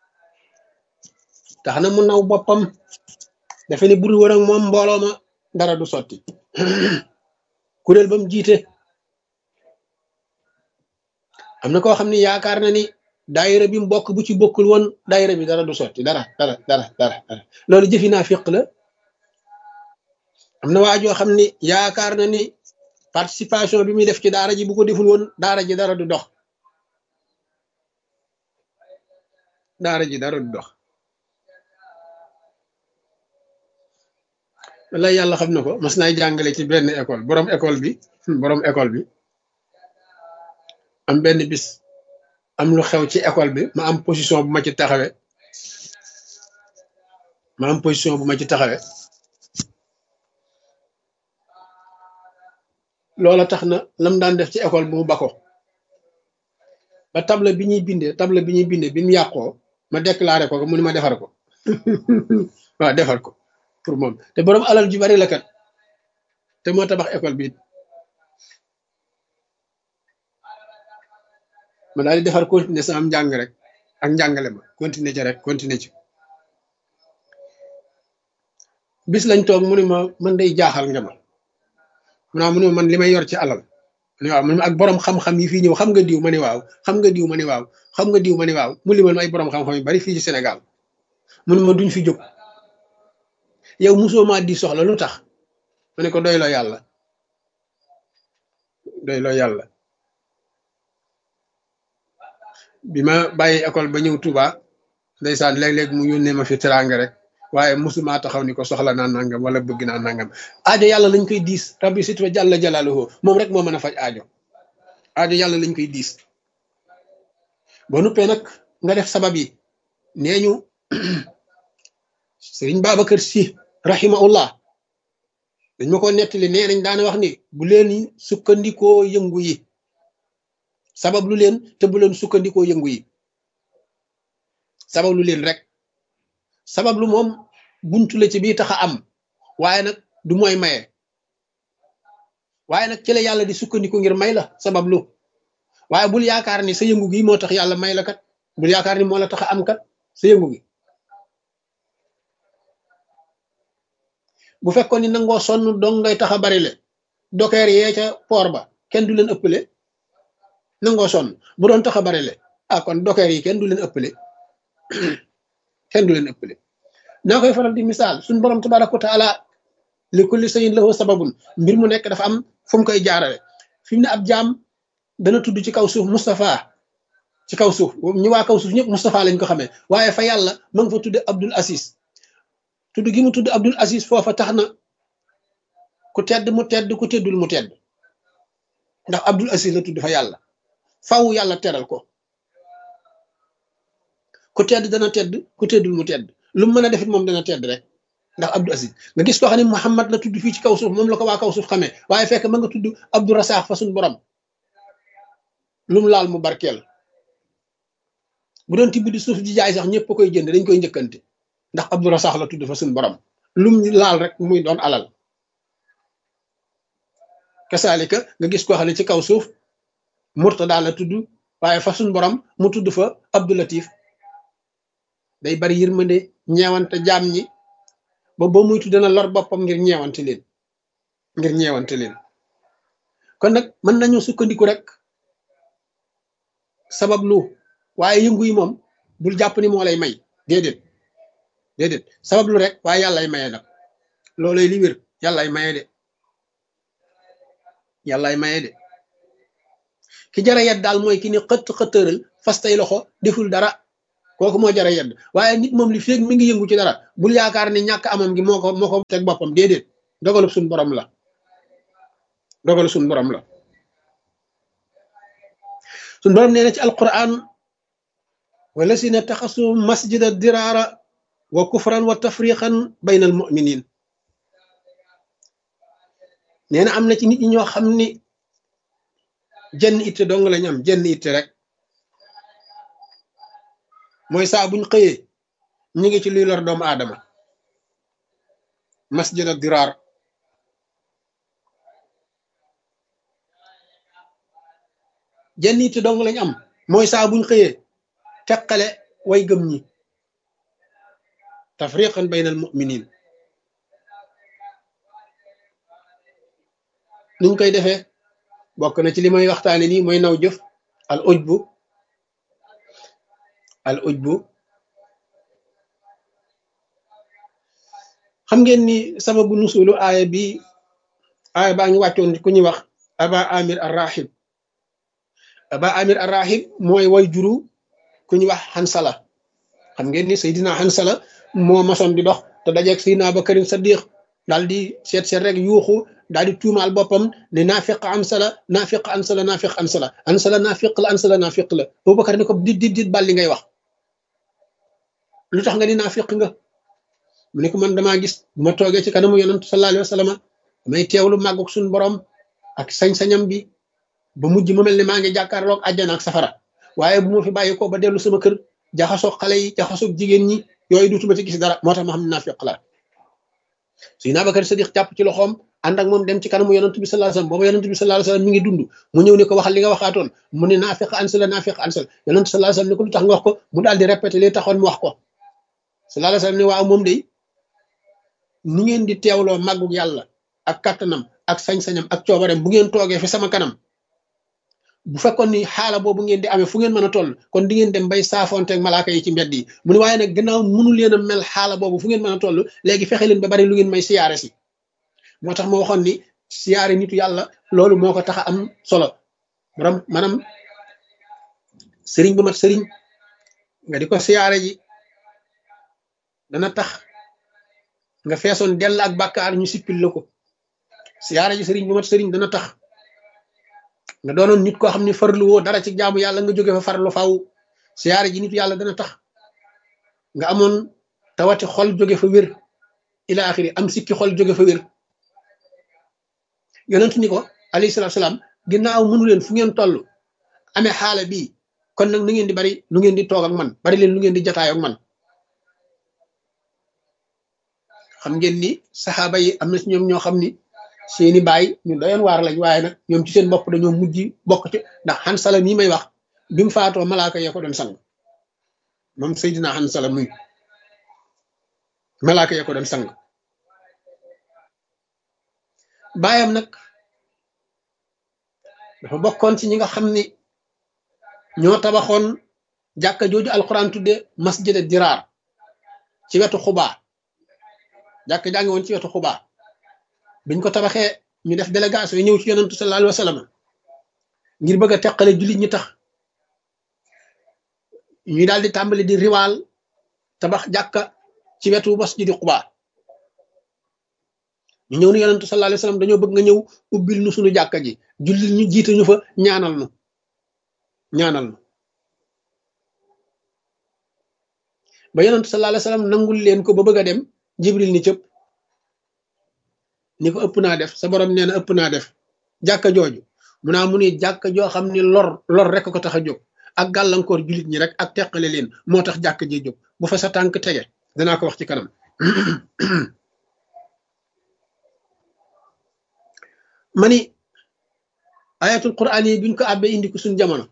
tax na mu naw boppam dafa ni buri wër ak moom mbooloo ma dara du sotti kuréel ba mu jiite am na koo xam ni yaakaar na ni daayira bi mu bokk bu ci bokkul woon daayira bi dara du sotti dara dara dara dara dara loolu jëfi naa fiq la am na waajoo xam ni yaakaar na ni participation bi muy def ci daara ji bu ko deful woon daara ji dara du dox daara ji dara du dox wala yàlla xam na ko mas naay jàngale ci benn école borom école bi borom école bi am benn bis am lu xew ci école bi ma am position bu ma ci taxawe ma am position bu ma ci taxawe loola tax na lam daan def ci école bi mu bako ba table bi ñuy bindee table bi ñuy bindee bi mu yàqoo ma déclaré ko mu ni ma defar ko waaw defar ko pour moom te borom alal ju bari la kat te moo tabax école bi ma daal di defar continuer sama njàng rek ak njàngale ma continuer ci rek continuer ci bis lañ toog mu ne ma man day jaaxal nga ma mu naa mu ne man li may yor ci alal ma ne waaw man ak borom xam-xam yi fii ñëw xam nga diw ma ne waaw xam nga diw ma ne waaw xam nga diw ma ne waaw mu limal ma ay borom xam-xam yu bari fii ci Sénégal mu ne ma duñ fi jóg yow mosoo maa di soxla lu tax ma ne ko doyloo yàlla doyloo yàlla bi ma bàyyi école ba ñëw Touba ndeysaan léeg-léeg mu yónnee ma fi teraanga rek waaye mosuma taxaw ni ko soxla naa nangam wala bëgg naa nangam aajo yàlla lañ koy diis rabbi sit fa jàlla jalaaluhu moom rek moo mën a faj aajo aajo yàlla lañ koy diis boo nuppee nag nga def sabab yi nee ñu sëriñ Babacar Si rahimahullah dañ ma ko nettali nee nañ daana wax ni bu leen sukkandikoo yëngu yi sabab lu leen te bu leen sukkandikoo yëngu yi sabab lu leen rek sabab lu moom buntu la ci bii tax a am waaye nag du mooy maye waaye nag ci la yàlla di sukkandiku ngir may la sabab lu waaye bul yaakaar ni sa yëngu gi moo tax yàlla may la kat bul yaakaar ni moo la tax a am kat sa yëngu gi bu fekkoon ni nangoo sonn dong ngay tax a bari le dokeer yee ca poor ba kenn du leen ëppale nangoo sonn bu doon tax a bari le ah kon dokeer yi kenn du leen ëppale kenn du leen ëppale naa koy faral di misaal suñ borom tabaraka wa taala li kulli sayin lahu sababun mbir mu nekk dafa am fu mu koy jaarale fi mu ne ab jaam dana tudd ci kaw suuf Moustapha ci kaw suuf ñi waa kaw suuf ñëpp Moustapha lañ ko xamee waaye fa yàlla ma nga fa tudde Abdul Aziz tudd gi mu tudd Abdul Aziz foofa tax na ku tedd mu tedd ku teddul mu tedd ndax Abdul Aziz la tudd fa yàlla faw yàlla teral ko ku tedd dana tedd ku teddul mu tedd lu mu mën a defit moom dana tedd rek ndax Abdul Aziz nga gis koo xam ne Muhammad la tudd fii ci kaw suuf moom la ko waa kaw suuf xamee waaye fekk ma nga tudd Abdou Rassaax fa suñ borom lu mu laal mu barkeel bu doon tibb di suuf di jaay sax ñëpp koy jënd dañ koy njëkkante ndax Abdou Rassaax la tudd fa suñ borom lu mu laal rek muy doon alal kasaalika nga gis koo xam ne ci kaw suuf Murtada la tudd waaye fa suñ borom mu tudd fa Abdou Latif day bari yërmande ñeewante jaam ñi ba ba muy tudd na lor boppam ngir ñeewante leen ngir ñeewante leen kon nag mën nañu sukkandiku rek sabab lu waaye yëngu yi moom bul jàpp ni moo lay may déedéet déedéet sabab lu rek waaye yàllay maye nag loolay li wér yàllay maye de yàllay maye de ki jara yedd daal mooy ki ni xëtt xëttëral fas tay loxo deful dara kooku moo jara yedd waaye nit moom li feeg mi ngi yëngu ci dara bul yaakaar ni ñàkk amam gi moo ko moo ko teg boppam déedéet dogalu suñ borom la dogalu suñ borom la suñ borom nee na ci alquran wala si ne taxasu masjida diraara wa kufran wa tafriqan bayna al muminin nee na am na ci nit ñi ñoo xam ni jenn itte dong lañ am jenn itte rek mooy saa buñ xëyee ñu ngi ci luy lor doomu aadama masjid ak diraar jenn itte dong lañ am mooy saa buñ xëyee teqale way gëm ñi tafriqan bayna al muminin nuñ koy defee bokk na ci li may waxtaane nii mooy naw jëf al ujbu al ujbu xam ngeen ni sababu nusulu aaya bi aaya baa ngi wàccoon ku ñuy wax aba amir arrahib aba amir arrahib mooy way juru ku ñuy wax xansala xam ngeen ni Seydina xansala moo masoon di dox te dajeeg Seydina Abubakarin Saddiq daal di seet seet rek yuuxu daal di tuumaal boppam ne naafiq ansala naafiq ansala naafiq ansala ansala naafiq la ansala naafiq la Abubakar ne ko dit dit dit bal li ngay wax lu tax nga ni naafiq nga mu ne ko man damaa gis bu ma toogee ci kanamu yonantu sallallahu alayhi wa sallam damay teewlu màggug suñu borom ak sañ-sañam bi ba mujj ma mel ne maa ngi jàkkaarloog àjjana ak safara waaye bu ma fi bàyyi ko ba dellu sama kër jaxasoog xale yi jaxasoog jigéen ñi yooyu duutuma ci gis dara moo tax ma xam ne naafiq la Seydina Abubakar Sadiq jàpp ci loxoom ànd ak moom dem ci kanamu yonantu bi sallallahu alayhi wasallam booba yonantu bi sallallahu alayhi wasallam mi ngi dund mu ñëw ne ko waxal li nga waxaatoon mu ne naafiq ansala naafiq ansala yonantu sallallahu alayhi wasallam ne ko lu tax nga wax ko mu daal di répété li taxoon mu wax ko sallallahu alayhi wasallam ne waaw moom day ni ngeen di teewloo màggug yàlla ak kattanam ak sañ-sañam ak coobareem bu ngeen toogee fi sama kanam bu fekkoon ni xaala boobu ngeen di amee fu ngeen mën a toll kon di ngeen dem bay saafonteeg malaaka yi ci mbedd yi mu ne waaye nag gannaaw mënu leen a mel xaala boobu fu ngeen mën a toll léegi fexe leen ba bari lu ngeen may siyaare si moo tax ma waxoon ni siyaare nitu yàlla loolu moo ko tax a am solo borom maanaam sëriñ bu mat sëriñ nga di ko siyaare ji dana tax nga feesoon dell ak bàkkaar ñu sippil la ko siyaare ji sëriñ bu mat sëriñ dana tax nga doonoon nit koo xam ne farlu woo dara ci jaamu yàlla nga jóge fa farlu faw siyaare ji nitu yàlla dana tax nga amoon tawati xol jóge fa wér ila axiri am sikki xol jóge fa wér yonent ni ko alayhi salaatu salaam ginnaaw mënu leen fu ngeen toll amee xaala bii kon nag na ngeen di bari lu ngeen di toog ak man bari leen lu ngeen di jataay ak man xam ngeen ni saxaaba yi am na ci ñoom ñoo xam ni seeni baay ñu doyoon waar lañ waaye nag ñoom ci seen bopp dañoo mujj bokk ci ndax Hansala nii may wax bi mu faatoo malaaka yee ko doon sang moom Seydina Hansala muy malaaka yee ko doon sang baayam nag dafa bokkoon ci ñi nga xam ni ñoo tabaxoon jàkka jooju alquran tudde masjid diraar ci wetu xubaa jàkka jàngi woon ci wetu xubaa biñ ko tabaxee ñu def délégation yi ñëw ci yonantu sallallahu alayhi wa sallam ngir bëgg a teqale jullit ñi tax ñu daal di tàmbali di riwaal tabax jàkka ci wetu masjidi Quba ñu ñëw ni yonentu sallallahu alayhi wasallam dañoo bëgg nga ñëw ubbil nu suñu jàkka ji jullit ñu jiite ñu fa ñaanal nu ñaanal nu ba yonentu sallallahu alayhi wasallam nangul leen ko ba bëgg a dem jibril ni cëpp ni ko ëpp naa def sa borom nee na ëpp naa def jàkka jooju mu naa mu ni jàkka joo xam ni lor lor rek ko tax a jóg ak gàllankoor jullit ñi rek ak teqale leen moo tax jàkka ji jóg bu fa sa tànk tege danaa ko wax ci kanam ma ni ayatul quraan yi biñ ko àbbee indi ko suñ jamono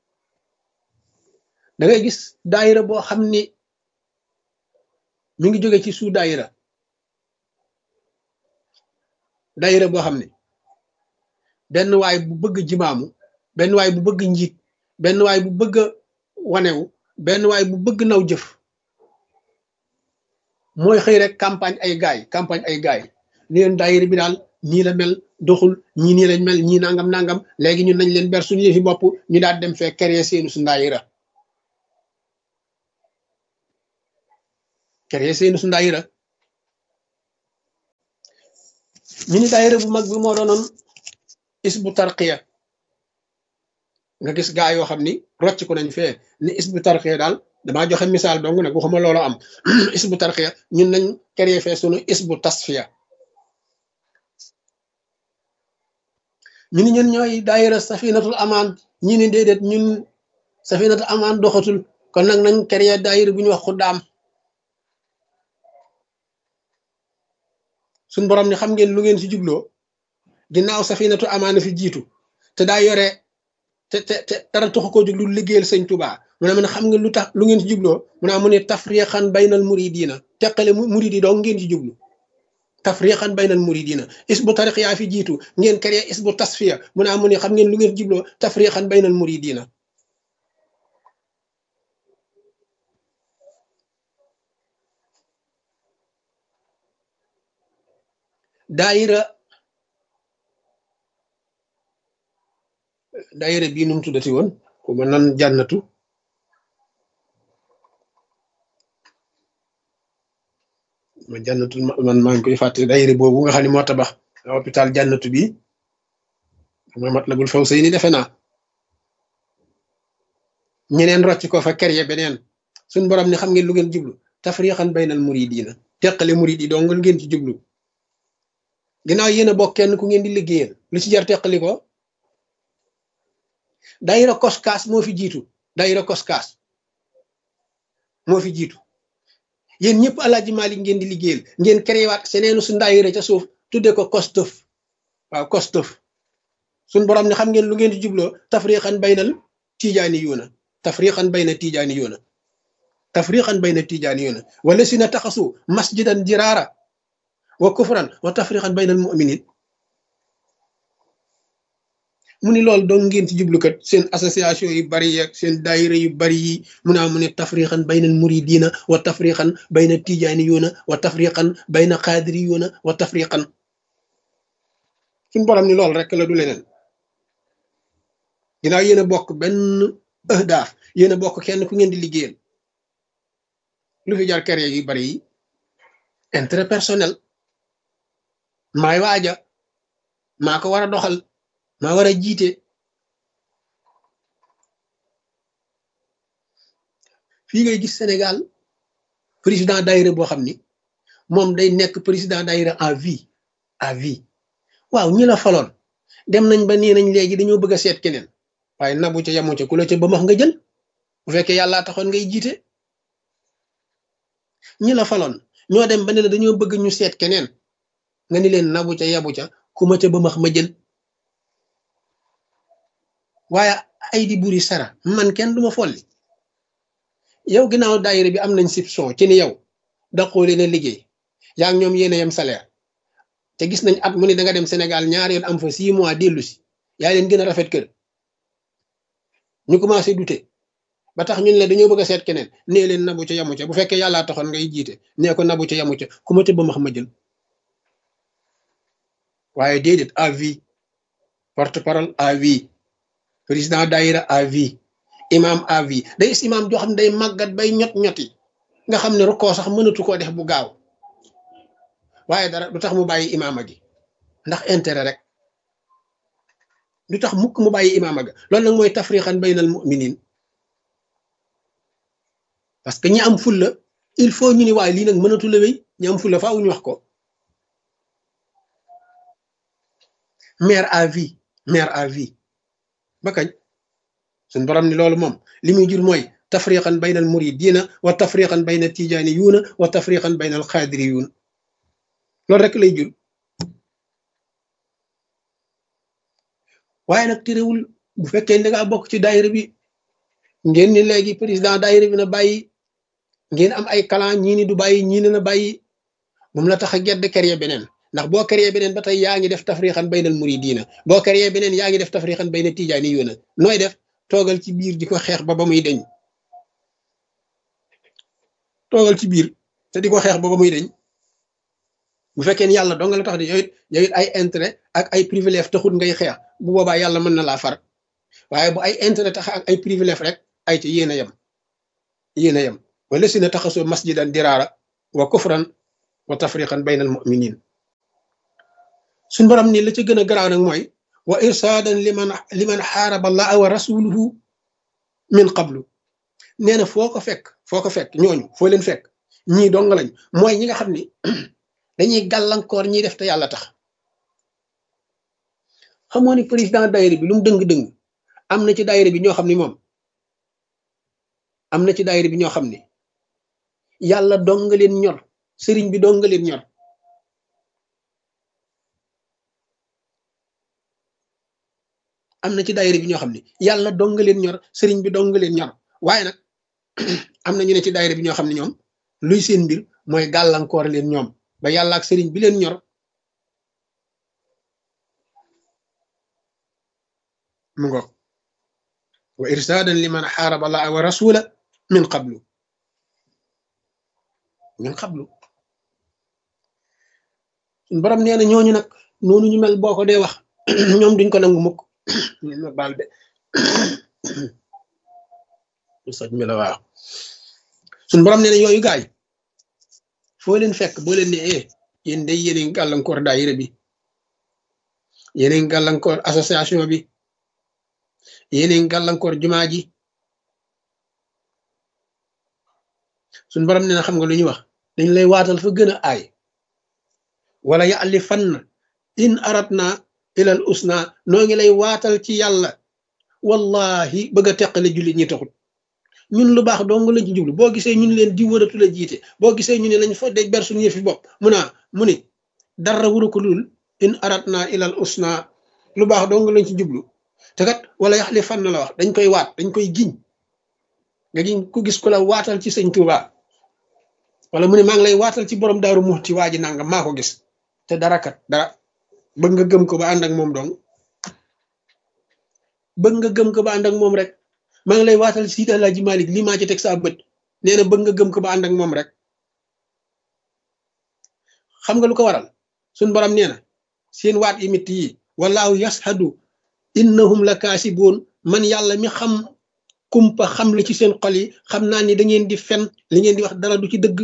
da ngay gis daayira boo xam ni mi ngi jóge ci suu daayira daayira boo xam ne benn waay bu bëgg jimaamu benn waay bu bëgg njiit benn waay bu bëgg wanewu benn waay bu bëgg naw jëf mooy xëy rek campagne ay gaay campagne ay gaay ni leen daayira bi daal nii la mel doxul ñii nii lañ mel ñii nangam nangam léegi ñun nañ leen ber suñu yëfi bopp ñu daal dem fee créer seenu su daayira créer seenu su daayira ñu ni daayira bu mag bi moo doonoon isbu tarqiya nga gis gaa yoo xam ni rocc ko nañ fee ni isbu tarqiya daal damaa joxe misaal dong nag waxuma loolu am isbu tarqiya ñun nañ créé fee sunu isbu tasfiya ñu ni ñun ñooy daayira safinatul amaan ñi ni déedéet ñun safinatul amaan doxatul kon nag nañ créé daayira bu ñu wax xuddaam suñ borom ni xam ngeen lu ngeen ci jubloo ginnaaw safinatu amaana fi jiitu te daa yore te te te dara taxu koo jóg lu liggéeyal sëñ Tuubaa mu ne man xam ngeen lu tax lu ngeen ci jubloo mu ne mu ne tafriqan baynal muridina teqale muridi doo ngeen ci jublu tafriqan baynal muridina isbu tariqiya fi jiitu ngeen créé isbu tasfiya mu ne mu ne xam ngeen lu ngeen ci jubloo tafriqan baynal muridina daayira daayira bii nu mu tuddati woon ku ma nan jànnatu ma jànnatu man maa ngi koy fàtte daayira boobu nga xam ne moo tabax hôpital jànnatu bi ma Matlabul Fawzayni defe naa ñeneen rocc ko fa kere beneen suñ borom ni xam ngeen lu ngeen jublu tafriqan baynal muridina teqale murid yi doo ngeen ci jublu ginnaaw yéen a bokk kenn ku ngeen di liggéeyal lu ci jar teqali ko daayira koskaas moo fi jiitu daayira koskaas moo fi jiitu yéen ñëpp alaaji Maalik ngeen di liggéeyal ngeen créé waat seneenu su daayira ca suuf tudde ko kostëf waaw kostëf suñ borom ne xam ngeen lu ngeen di jubloo tafriqan baynal tijaani yuuna tafriqan bayna tijaani yuuna tafriqan bayna tijaani yuuna wala si na taxasu masjidan jiraara wa kufran wa tafriqan baynal mu'minin mu ni loolu doo ngeen ci jublukat seen association yu bari yeeg seen daayira yu bari yi mu naa mu ne tafriqan baynal muridina wa tafriqan bayna tijaniyuna wa tafriqan bayna qadiriyuna wa tafriqan suñ borom ni loolu rek la du leneen ginnaaw yéen a bokk benn ahdaaf yéen a bokk kenn ku ngeen di liggéeyal lu fi jar kere yu bari yi intérêt personnel maay waaja maa ko war a doxal maa war a jiite fii ngay gis Sénégal président daayira boo xam ni moom day nekk président daayira à vie à vie waaw ñi la faloon dem nañ ba nee nañ léegi dañoo bëgg a seet keneen waaye nabu ca yamu ca ku la ca ba max nga jël bu fekkee yàllaa taxoon ngay jiite ñi la faloon ñoo dem ba ne la dañoo bëgg ñu seet keneen nga ni leen nabu ca yabu ca ku ma ca ba max ma jël waaye ay di buri sara man kenn duma folli yow ginnaaw daayira bi am nañ soupçon ci ni yow daqoo leen a liggéey yaa ngi ñoom yéen a yem salaire te gis nañ at mu ne da nga dem Sénégal ñaari yoon am fa six mois dellu si yaa leen gën a rafet kër ñu commencé douter ba tax ñun la dañoo bëgg a seet keneen nee leen nabu ca yamu ca bu fekkee yàllaa taxoon ngay jiite nee ko nabu ca yamu ca ku ma ca ba ma xam ma jël waaye déedéet à vie porte parole à vie président daayira à vie imam à vie day gis imam joo xam ne day màggat bay ñot ñoti nga xam ne rukkoo sax mënatu koo def bu gaaw waaye dara du tax mu bàyyi imaama gi ndax intérêt rek du tax mukk mu bàyyi imaama ga loolu nag mooy tafriqan baynal muminin parce que ñi am fulla il faut ñu ni waaye lii nag mënatu la wéy ñi am fulla faaw ñu wax ko mère à vie mère à vie ba kañ suñ borom ni loolu moom li muy jur mooy tafriqan bayna al muridina wa tafriqan bayna tijaniyuuna wa tafriqan bayna al xaadiriyuun loolu rek lay jur waaye nag terewul bu fekkee da ngaa bokk ci daayira bi ngeen ni léegi président daayira bi na bàyyi ngeen am ay kalan ñii ni du bàyyi ñii ne na bàyyi moom la tax a gedd créer beneen ndax boo créer beneen ba tey yaa ngi def tafriqan bayna al muridina boo créer beneen yaa ngi def tafriqan bayna tijaniyuuna nooy def toogal ci biir di ko xeex ba ba muy deñ toogal ci biir te di ko xeex ba ba muy deñ bu fekkee ni yàlla dong la tax di yow it yow it ay intérêt ak ay privilège taxut ngay xeex bu boobaa yàlla mën na laa far waaye bu ay intérêt tax ak ay privilège rek ay ci yéen a yem yéen a yem wala si na taxasoo masjidan diraara wa kufran wa tafriqan bayna al muminin suñ borom ni la ca gën a garaaw nag mooy wa irsaadan liman liman xaaraba allaha wa rasuluhu min qablu nee na foo ko fekk foo ko fekk ñooñu foo leen fekk ñii dong lañ mooy ñi nga xam ni dañuy gàllankoor ñiy def te yàlla tax xamoo ni président daayira bi lu mu dëng-dëng am na ci daayira bi ñoo xam ni moom am na ci daayira bi ñoo xam ni yàlla dong nga leen ñor sëriñ bi dong nga leen ñor am na ci daayira bi ñoo xam ni yàlla dong nga leen ñor sëriñ bi dong nga leen ñor waaye nag am na ñu ne ci daayira bi ñoo xam ne ñoom luy seen mbir mooy gàllankoor leen ñoom ba yàlla ak sëriñ bi leen ñor mu ngo wa irsaadan liman xaaraba allaha wa rasula min qablu min qablu suñ borom nee na ñooñu nag noonu ñu mel boo ko dee wax ñoom duñ ko nangu mukk ma baal de soj mi la waaw suñ borom nee na yooyu gaay foo leen fekk boo leen ne eh yéen day yéen a ngi gàllankoor daayira bi yéen a ngi gàllankoor association bi yéen a ngi gàllankoor jumaa ji suñ borom nee na xam nga lu ñuy wax dañ lay waatal fa gën a aay wala yàlli fan in aratna ilal usna noo ngi lay waatal ci yàlla wallahi bëgg a teqale jullit ñi taxut ñun lu baax dong lañ ci jublu boo gisee ñun leen di wëratu la jiite boo gisee ñu ne lañ fa dej ber suñu yëfi bopp mu naa mu ni dara wuru ko lul in aratna ilal usna lu baax dong lañ ci jublu te kat wala yaxli fan la wax dañ koy waat dañ koy giñ nga giñ ku gis ku la waatal ci sëñ Tuuba wala mu ne maa ngi lay waatal ci borom daaru muxti waa ji nangam maa ko gis te dara kat dara bëgg nga gëm ko ba ànd ak moom dong bëgg nga gëm ko ba ànd ak moom rek maa ngi lay waatal si Alaaji Malik lii maa ci teg saa bët nee na bëgg nga gëm ko ba ànd ak moom rek xam nga lu ko waral suñ borom nee na seen waat yi mitt yi walaahu yashadu innahum la kaasiboon man yàlla mi xam kumpa xam li ci seen xol yi xam naa ni da ngeen di fen li ngeen di wax dara du ci dëgg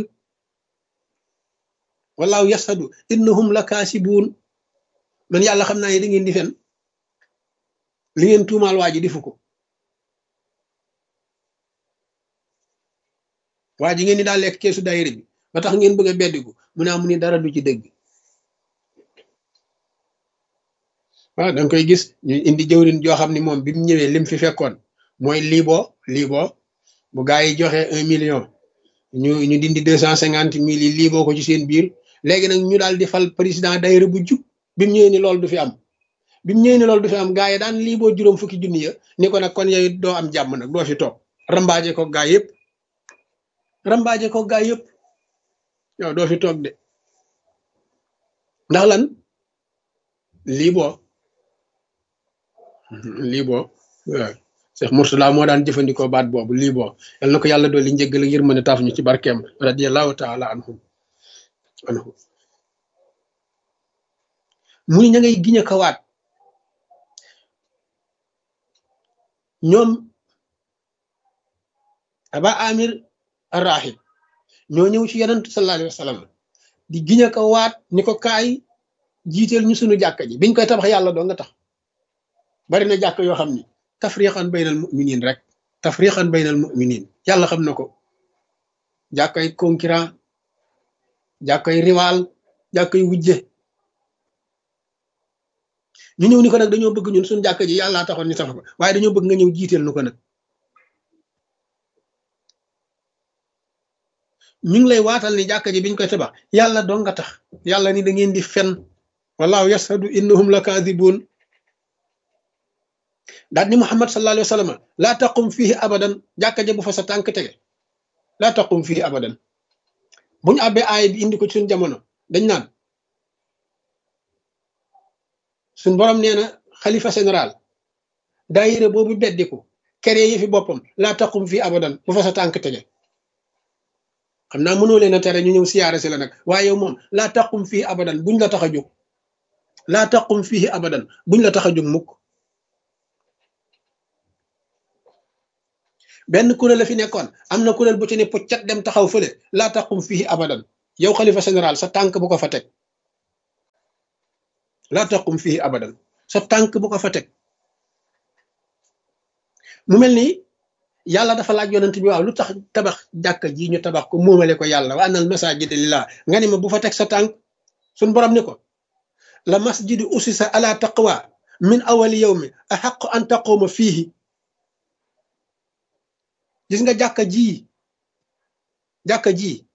walaahu yashadu innahum la kaasiboon man yàlla xam naa ni da ngeen di fen li ngeen tuumaal waa ji defu ko waa ji ngeen ni daal lekk keesu daayira bi ba tax ngeen bëgg a beddiku mu ne amu ni dara du ci dëgg waaw danga koy gis ñu indi jëwrin joo xam ni moom bi mu ñëwee lim fi fekkoon mooy liibo liibo bu gaa yi joxe un million ñu ñu dindi deux cent cinquante mille yi liiboo ko ci seen biir léegi nag ñu daal di fal président daayira bu jub bi mu ñëwee ni loolu du fi am bi mu ñëwee ni loolu du fi am gaa yi daan liiboo juróom fukki junni ya ni ko nag kon yow doo am jàmm nag doo fi toog rambaaje ko gaa yëpp rambaaje ko gaa yëpp yow doo fi toog de ndax lan liiboo lii boo waaw Cheikh Mourtala moo daan jëfandikoo baat boobu lii boo yal na ko yàlla dolli njëggal ak yërmande taaf ñu ci barkeem radiyallahu taala anhum anhu muy ña ngay giñ a kawaat ñoom aba amir arrahib ñoo ñëw ci yonent sallallahu alayhi wa sallam di giñ ko waat ni ko kaay jiiteel ñu sunu jàkka ji biñ koy tabax yàlla doo nga tax bari na jàkk yoo xam ni tafriqan baynal muminin rek tafriqan baynal muminin yàlla xam na ko jàkkay concurrent jàkkay rival jàkkay wujje ñu ñëw ni ko nag dañoo bëgg ñun suñu jàkka ji yàllaa taxoon ñu tabax ko waaye dañoo bëgg nga ñëw jiiteel nu ko nag ñu ngi lay waatal ni jàkka ji biñ koy tabax yàlla doo nga tax yàlla ni da ngeen di fen wallahu yashhadu innahum la kaadibuun daal ni muhammad sallallahu alayhi wa sallam laa taqum fihi abadan jàkka ji bu fa sa tànk tege laa taqum fihi abadan bu ñu àbbee aaya bi indi ko ci suñ jamono dañ naan suñ borom nee na xalifa général daayira boobu beddiku kere yi fi boppam laa taqum fihi abadan bu fa sa tànk tege xam naa mënoo leen a tere ñu ñëw siyaare si la nag waaye yow moom laa taqum fii abadan buñ la tax a jóg laa taqum fii abadan buñ la tax a jóg mukk benn kuréel la fi nekkoon am na kuréel bu ci ne puccat dem taxaw fële laa taqum fii abadan yow xalifa général sa tànk bu ko fa teg laa taqum fii abadan sa tànk bu ko fa teg mu mel ni yàlla dafa laaj yonent bi waaw lu tax tabax jàkka ji ñu tabax ko moomale ko yàlla wa annal masajida lillah nga ni ma bu fa teg sa tànk suñ borom ni ko la masjidu usisa ala taqwa min awali yawmi ahaqu an taquma fiihi gis nga jàkka ji jàkka ji